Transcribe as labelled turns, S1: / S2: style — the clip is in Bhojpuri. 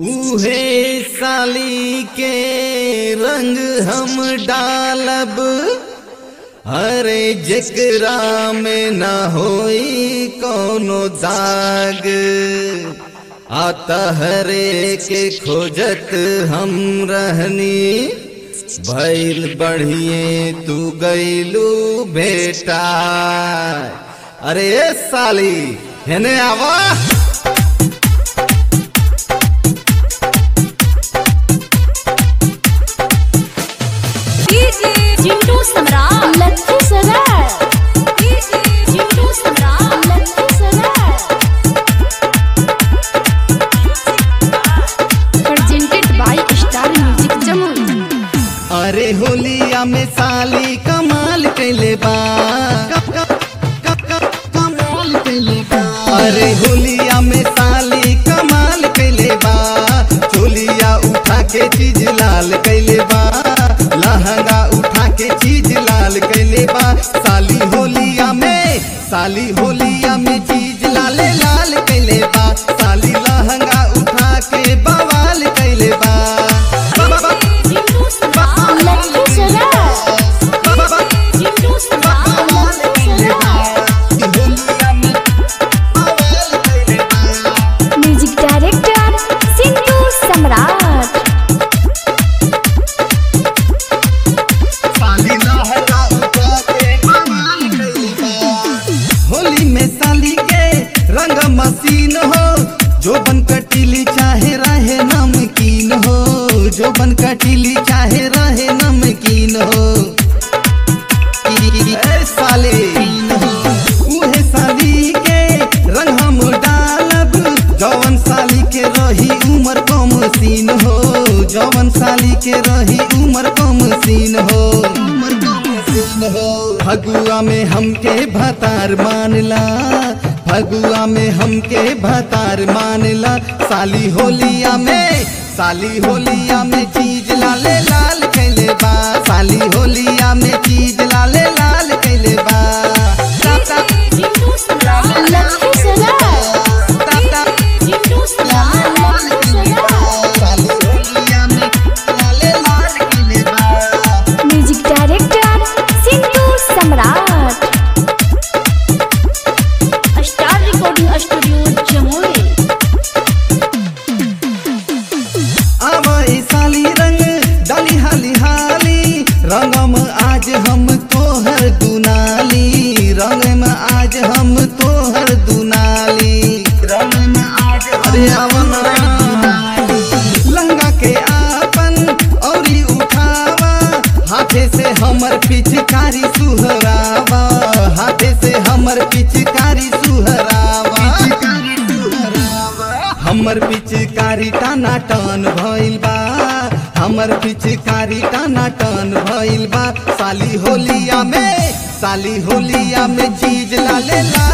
S1: उहे साली के रंग हम डालब अरे जकरा में न होई कोनो दाग आता हरे के खोजत हम रहनी भैल बढ़िए तू गईलू बेटा अरे ए साली हेने आवा
S2: DJ Chintu Samrat
S3: Lakhisarai
S2: DJ Chintu Samrat
S3: Lakhisarai presented by Star Music Jammu
S1: अरे होलिया में साली कमाल कैले बा क- क- क- क- कमाल कैले बा अरे होलिया में साली कमाल कैले बा चोलिया उठा के चीज लाल कैले बा लहंगा उठा के चीज लाल कैले बा साली होलिया में साली होलिया में चीज लाले लाल कैले बा साली लहंगा उठा के बवाल कैले बा बा- बा-
S2: चिंटू सम्राट
S3: लक्की सराय
S1: बा- बा- बा-
S2: Chintu Samrat
S3: Lakhisarai music director Sindhu Samrat
S1: Holi में साली के रंग मसीन हो जो बन कटीली चाहे रहे नमकीन हो जो बन कटीली चाहे रहे नमकीन हो ए साले उहे साली के रंग हम डालब जवन साली के रही उमर कम सीन हो जवन साली के रही उमर कम सीन हो उमर कम सीन हो फगुआ में हमके भतार मानला फगुआ में हमके भतार मानला साली होलिया में साली होलिया में चीज लाले लाल कैले बा साली होलिया में चीज लाले लाल कैले बा ता- ता-
S2: चिंटू सम्राट
S3: लक्की सराय
S1: ता- ता-
S2: चिंटू सम्राट
S3: लक्की सराय
S1: साली होलिया में लाले लाल कैले बा
S3: music director Sindhu Samrat star recording studio Jamui
S1: आवई साली रंग डाली हाली हाली रंगम आज हम तोहर दुनाली रंग में आज हम तोहर दुनाली रंग में आज अरे आवना लहंगा के आपन औरी उठावा हाथे से हमर पिचकारी सुहरावा हाथे से हमर पिचकारी सुहरावा हमर पिचकारी टाना टन भइल बा हमर पिचकारी टाना टन भइल बा साली होलिया में साली होलिया में चीज लाले ला